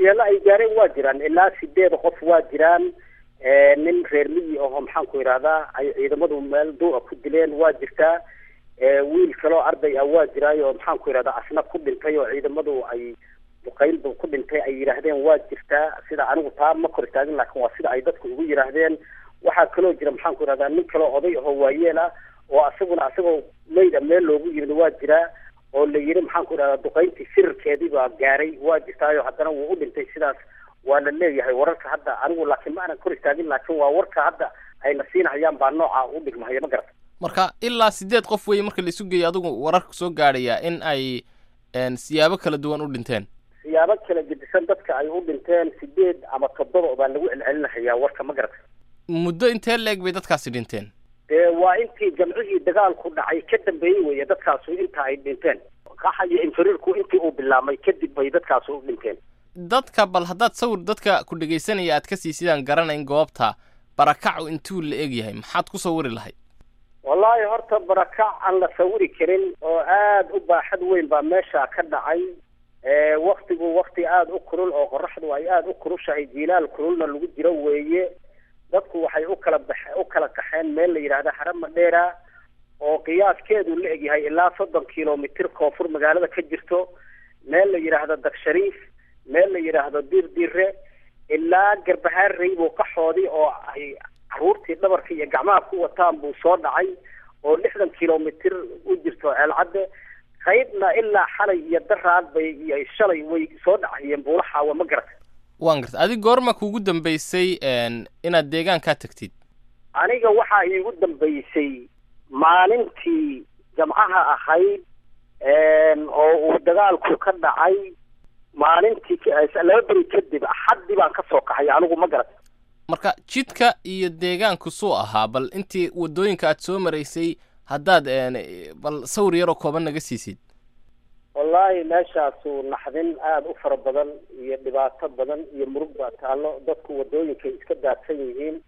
waxyeelo ay gaareen waa jiraan ilaa sideed qof waa jiraan nin reer miyi aho maxaan ku idhahdaa ay ciidamadu meel duura ku dileen waa jirtaa wiil kaloo arday ah waa jiraayo maxaan ku idhahdaa asna ku dhintay oo ciidamadu ay duqaynba ku dhintay ay yidhaahdeen waa jirtaa sida anigu taa ma kor istaagin laakiin waa sida ay dadku ugu yidhaahdeen waxaa kaloo jira maxaan ku idhahdaa nin kaloo oday ahoo waayeel ah oo asaguna asagoo mayda meel loogu yimid waa jiraa oo la yidhi maxaan ku idhahdaa duqayntii sirarkeedii baa gaaray waa jirtaayo haddana wuu u dhintay sidaas waa la leeyahay wararka hadda anigu laakiin ma aanan kor istaagin laakiin waa warka hadda ayna siinahayaan baa nooca u dhigmahaya ma garata marka ilaa sideed qof weeye marka la isu geeyo adigu wararka soo gaadhaya in ay siyaabo kala duwan u dhinteen siyaabo kala gedisan dadka ay u dhinteen sideed ama toddoba baa lagu celcelinahayaa warka ma garata muddo intee leeg bay dadkaasi dhinteen dee waa intii jamcihii dagaalku dhacay ka dambeeyey weeye dadkaasu inta ay dhinteen qaxa iyo infiriirku intii uu bilaabmay kadib bay dadkaasu u dhinteen dadka bal haddaad sawir dadka ku dhegaysanaya aad ka sii sidaan garanayn goobta barakacu intuu la eg yahay maxaad ku sawiri lahayd wallaahi horta barakac aan la sawiri karin oo aada u baaxad weyn baa meesha ka dhacay waktigu wakti aada u kulul oo qoraxdu ay aada u kulushahay jiilaal kululna lagu jiro weeye dadku waxay u kala bax u kala kaxeen meel la yidhaahda harama dheera oo qiyaaskeedu la egyahay ilaa soddon kilomitir koonfur magaalada ka jirto meel la yidhaahdo dagshariif meel la yidhaahdo dir dire ilaa garbahaar raybo qaxoodii oo ay caruurtii dhabarka iyo gacmaha ku wataan buu soo dhacay oo lixdan kilomitir u jirto ceelcadde qaybna ilaa xalay iyo daraad bay iyo shalay way soo dhacayeen buulaxaawa ma garata waan garta adig goorma kuugu dambaysay inaad deegaankaa tagtid aniga waxaa iigu dambaysay maalintii jamcaha ahayd oo uu dagaalku ka dhacay maalintii laba beri kadib axaddii baan ka soo kaxay anigu ma garata marka jidka iyo deegaanku suu ahaa bal intii waddooyinka aad soo maraysay haddaad bal sawir yaroo kooban naga siisid wallaahi meeshaasu naxdin aada u fara badan iyo dhibaato badan iyo murug baa taallo dadku waddooyinkay iska daadsan yihiin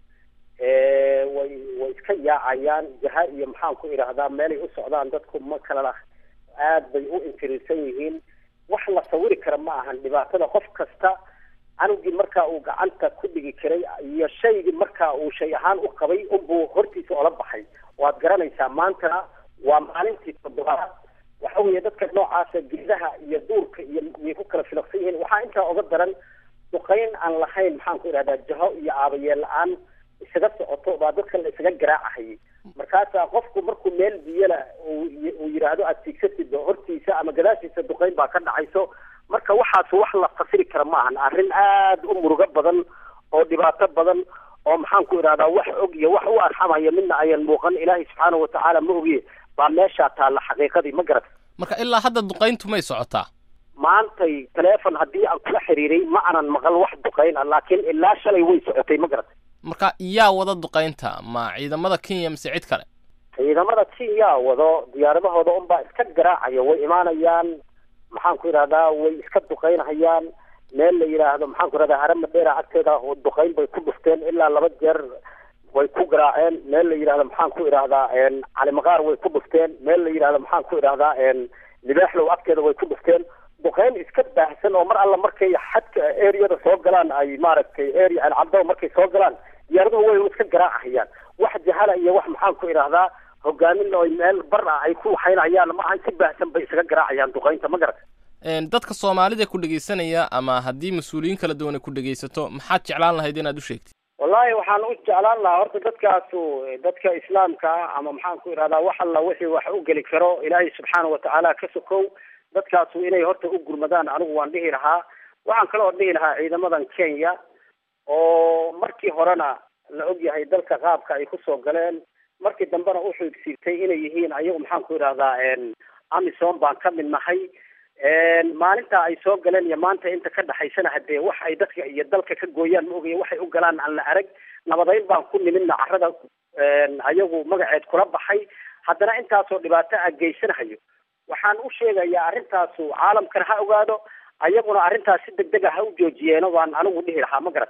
way way iska yaacayaan jaha iyo maxaan ku idhaahdaa meelay u socdaan dadku ma kala lah aada bay u infiriirsan yihiin wax la sawiri kara ma ahan dhibaatada qof kasta canugii markaa uu gacanta ku dhigi karay iyo shaygii markaa uu shay ahaan u qabay unbuu hortiisa ola baxay waad garanaysaa maantana waa maalintii toddobaad waxa weeye dadka noocaasa geedaha iyo duurka iyo way ku kala filaqsan yihiin waxaa intaa oga daran duqayn aan lahayn maxaan ku idhahdaa jaho iyo aabayeel la-aan isaga socoto baa dadka la isaga garaacahayay markaasaa qofku markuu meel biyala uu yidhaahdo aad tiigsatid hortiisa ama gadaashiisa duqayn baa ka dhacayso marka waxaas wax la fasiri kara ma ahan arrin aada u murugo badan oo dhibaato badan oo maxaan ku idhahdaa wax og iyo wax u arxamaya midna ayan muuqan ilaahay subxaanahu watacaala ma ogiye baa meeshaa taalla xaqiiqadii ma garata marka ilaa hadda duqayntu may socotaa maantay taleefon haddii aan kula xiriiray ma aanan maqal wax duqayn ah laakiin ilaa shalay way socotay ma garata marka yaa wada duqaynta ma ciidamada kenya mise cid kale ciidamada kenya wado diyaaradahooda unbaa iska garaacaya way imaanayaan maxaan ku idhahdaa way iska duqaynhayaan meel la yidhaahdo maxaan ku idhahdaa harama dheera agteeda duqayn bay ku dhufteen ilaa laba jeer way ku garaaceen meel la yidhahdo maxaan ku idhahdaa calimaqaar way ku dhufteen meel la yidhahdo maxaan ku idhahdaa libaaxlow agteeda way ku dhufteen duqayn iska baahsan oo mar alla markay xadka areada soo galaan ay maaragtay area alcabdo markay soo galaan diyaaraduhu way iska garaacahayaan wax jahala iyo wax maxaan ku idhahdaa hogaamin oo meel bar ah ay ku waxaynayaan ma aha si baahsan bay isaga garaacayaan duqaynta ma garata dadka soomaalida ku dhegaysanaya ama haddii mas-uuliyiin kala duwan ay ku dhegaysato maxaad jeclaan lahayd inaad u sheegtid wallahi waxaan u jeclaan lahaa horta dadkaasu dadka islaamka ah ama maxaan ku idhahdaa wax alla wixii wax u geli karo ilaahay subxaana watacaala ka sokow dadkaasu inay horta u gurmadaan anigu waan dhihi lahaa waxaan kaloo dhihi lahaa ciidamadan kenya oo markii horena la ogyahay dalka qaabka ay kusoo galeen markii dambena u xoogsiirtay inay yihiin ayagu maxaan ku idhahdaa amisom baan ka mid nahay maalinta ay soo galeen iyo maanta inta ka dhexaysana hadee wax ay dadka iyo dalka ka gooyaan ma ogaya waxay u galaan aan la arag nabadayn baan ku nimidna carrada ayagu magaceed kula baxay haddana intaasoo dhibaato a geysanahayo waxaan u sheegayaa arrintaasu caalamkana ha ogaado ayaguna arrintaas si deg deg a ha u joojiyeeno baan anigu dhihi lahaa ma garat